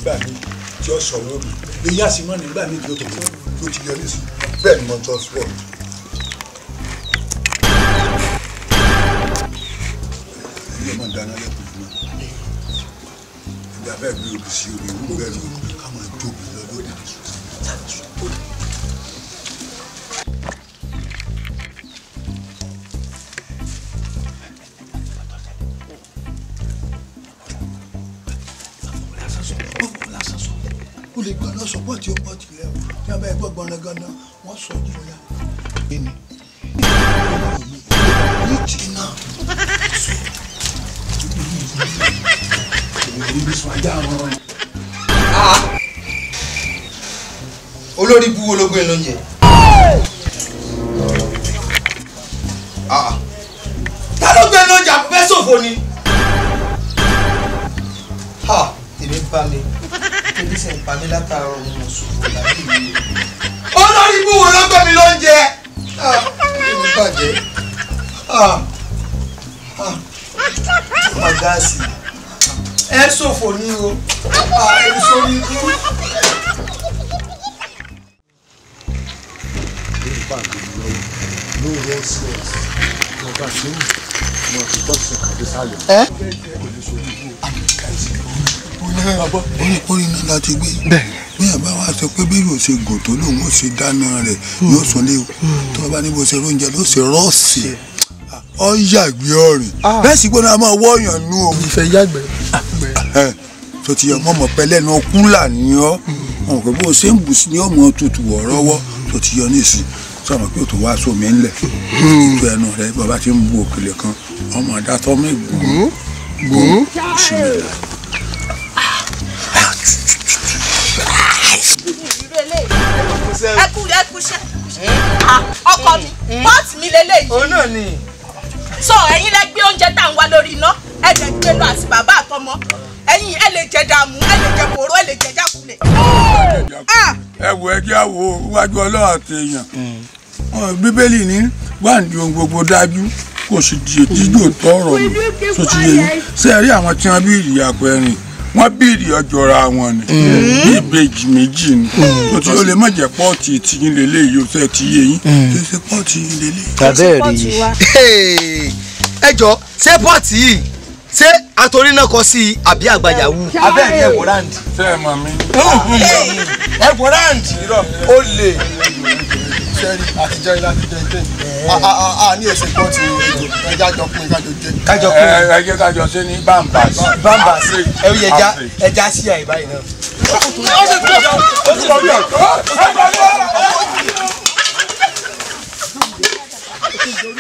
nígbà míì tí ó sọ wọ́n mi èyí á sì mọ́ nígbà míì tí ó tó tó tó ti yọrí sí bẹ́ẹ̀ ni mo tọ́ fún ọ. ilé ọmọ dáná lẹ́kùn fún mi ìgbà bẹ́ẹ̀ bí obì sí orí ìwú bẹ́ẹ̀ ló ká máa tóbi lọ lóde. o lè gbọ́ lọ sọ́pọ̀ tí ó pọ̀ tilẹ̀ o tí wọ́n bá yẹ gbọ́ gbọ́nrangànà wọ́n sọ jù lọ. ẹni ní tìǹà ibi sùn ajá wọn. olórí bú wo ló gbé lóúnjẹ. ta ló gbé lóúnjẹ àpòfẹ́ ṣòfò ni. èmi bá mi ebi sì ń pa mí látàárọ̀ mo mọ̀ ṣòfò lábẹ́ ìlú. olórí bú wo ló gbé mi lóúnjẹ. èmi bàjẹ́. ọmọ gáàsì ẹ ṣòfò ní o ẹ sórí ikú. ẹ. orí náà láti gbé bí ẹ bá wá sọ pé bí yóò ṣe gùn tó lòun ó ṣe dáná rẹ̀ yóò sún lé o tó o bá ní bó ṣe oúnjẹ ló ṣe rọ́ọ̀sì ọ yàgbé ọ̀rìn bẹ́ẹ̀ sì gbọ́dọ̀ a máa wọ́ọ̀yàn nú o. ìfẹ́ yàgbẹ́. tó ti yẹ mọ́mọ́ pẹ́lẹ́ náà kúlà ní ọ́ wọn kò bó ṣe ń bù sí ní ọmọ tutù ọ̀rọ̀wọ́ tó ti yọ nísìn sọ̀rọ̀ pé o tó wá sómi ńlẹ̀ ìtú ẹnu rẹ bàbá ti ń bu òkèlè kan ọmọ adátọ́ mi gùn gùn ìsinmi là. ẹkú ẹkú ṣe ọkọ mi pọ́ọ̀tì mi lélẹ́yìí. òun náà ni. so ẹ̀yin lẹ gbé oúnjẹ tá à ń wá lórí iná ẹ lè gbé lọ àti bàbá àtọmọ ẹ̀yin ẹ lè jẹ dààmú ẹ lè jẹ kòró ẹ lè jẹ jákulẹ̀. ẹ wo ẹjẹ wo wájú ọlọ́run àti èèyàn bíbélì ní wáǹdí ohun gbogbo dájú kò sì di ètíjò tọrọ nù tó ti yẹ yín ṣé ẹ rí àwọn tí wọn bí ìyàpọ̀ ẹ̀rìn wọ́n bí ìrì ọjọ́ra wọn ni bí ìbejì méjì ni tó ti ó lè má jẹ́ pọ́ọ̀tì tìyín lélẹ́yìí ó fẹ́ ti yé yín kí ṣe pọ́ọ̀tì yín lélẹ́yìí. abẹ́ẹ̀ rí i. ẹ jọ ṣé pọ́ọ̀tì yìí ṣé àtòrí náà kọ sí i àbí àgbàjà wù. abẹ́ẹ̀ rí ẹ̀wọ̀ ráǹdì. ṣé ẹ mọ̀ mí. ẹ̀wọ̀ ráǹdì ó lè. sẹ́rí àtijọ́ ilé àtijọ́ ìtẹ́ a ní ẹsẹ̀ pọ́ọ̀tì ẹja jọ pin kájọ jẹ. kájọ ẹ ẹ jẹ́ kájọ ṣe ní bambas. bambas ẹ yẹ ẹja ẹja sí àyè báyìí náà. Ẹ